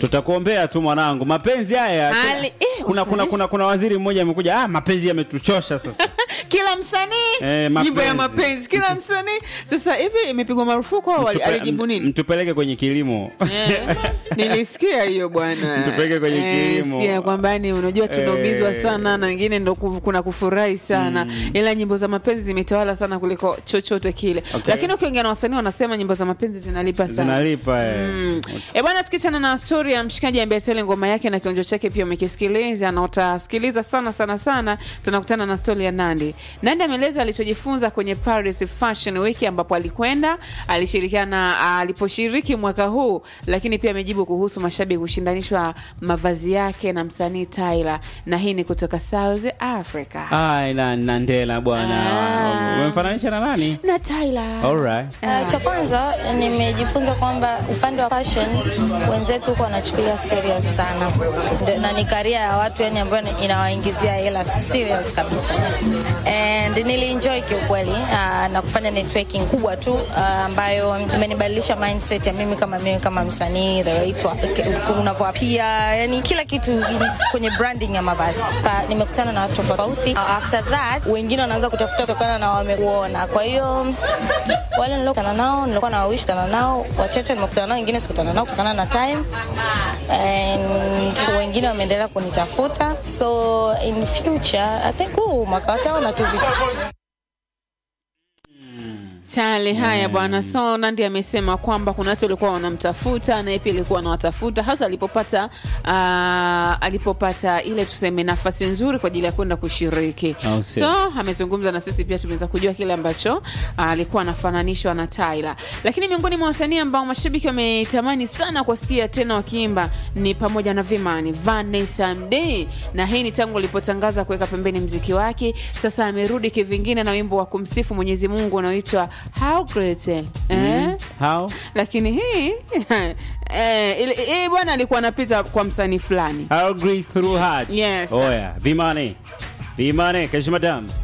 tutakuombea tu mwanangu mapenzi haya Ali- eh, kuna, usanii. kuna, kuna, kuna waziri mmoja amekuja ah, mapenzi yametuchosha sasa kila msanii Eh, nyimbo ya mapenzi. mapenzi kila msanii sasa hivi imepigwa marufuku au ali- Mtupe- alijibu nini mtupeleke kwenye kilimo Eh, nilisikia hiyo bwana Mtupeleke kwenye Eh, kilimo. sikia kwamba ni unajua tunaumizwa Eh. sana na wengine ndo ku- kuna kufurahi sana ila nyimbo za mapenzi zimetawala sana kuliko chochote kile Okay. lakini ukiongea na wasanii wanasema nyimbo za mapenzi zinalipa sana zinalipa eh. Mm. E bwana, tukichana na stori ya mshikaji ambaye tele ngoma yake na kionjo chake pia umekisikiliza na utasikiliza sana sana sana, tunakutana na stori ya Nandi. Nandi ameeleza alichojifunza kwenye Paris Fashion Week ambapo alikwenda, alishirikiana aliposhiriki mwaka huu, lakini pia amejibu kuhusu mashabiki kushindanishwa mavazi yake na msanii Tyla, na hii ni kutoka South Africa Ai, na Nandela bwana Ah. umemfananisha na nani na Tyla. Alright. Uh, cha kwanza nimejifunza kwamba upande wa fashion wenzetu huko wanachukulia serious sana Ndio- na ni karia ya watu yani ambayo ni- inawaingizia hela serious kabisa and nilienjoy kiukweli uh, na kufanya networking kubwa tu uh, ambayo imenibadilisha mindset ya mimi kama mimi kama msanii the way to- unavyoapia yani kila kitu in- kwenye branding ya mavazi pa, nimekutana na watu tofauti Uh, after that wengine wanaanza kutafuta kutokana na wamekuona kwa hiyo wale niliokutana nao nilikuwa na wawishi kutana nao wachache nimekutana nao wengine sikutana nao kutokana na time and wengine wameendelea kunitafuta so in future i think huu mwaka wataona tu vitu Chale, haya bwana. So Nandi amesema kwamba kuna watu walikuwa wanamtafuta naye pia alikuwa anawatafuta hasa alipopata uh, alipopata ile tuseme nafasi nzuri kwa ajili ya kwenda kushiriki. Au sio? So amezungumza na sisi pia tumeweza kujua kile ambacho uh, alikuwa anafananishwa na Tyla. Lakini miongoni mwa wasanii ambao mashabiki wametamani sana kuwasikia tena wakiimba ni pamoja na Vimani, Vanessa Mdee, na hii ni tangu alipotangaza kuweka pembeni mziki wake. Sasa amerudi kivingine na wimbo wa kumsifu Mwenyezi Mungu unaoitwa How Great eh? How? Lakini hii eh, ile- hii bwana alikuwa anapita kwa msanii fulani How great through heart. Yes. Oya, Vimane. Vimane, Kesho madam.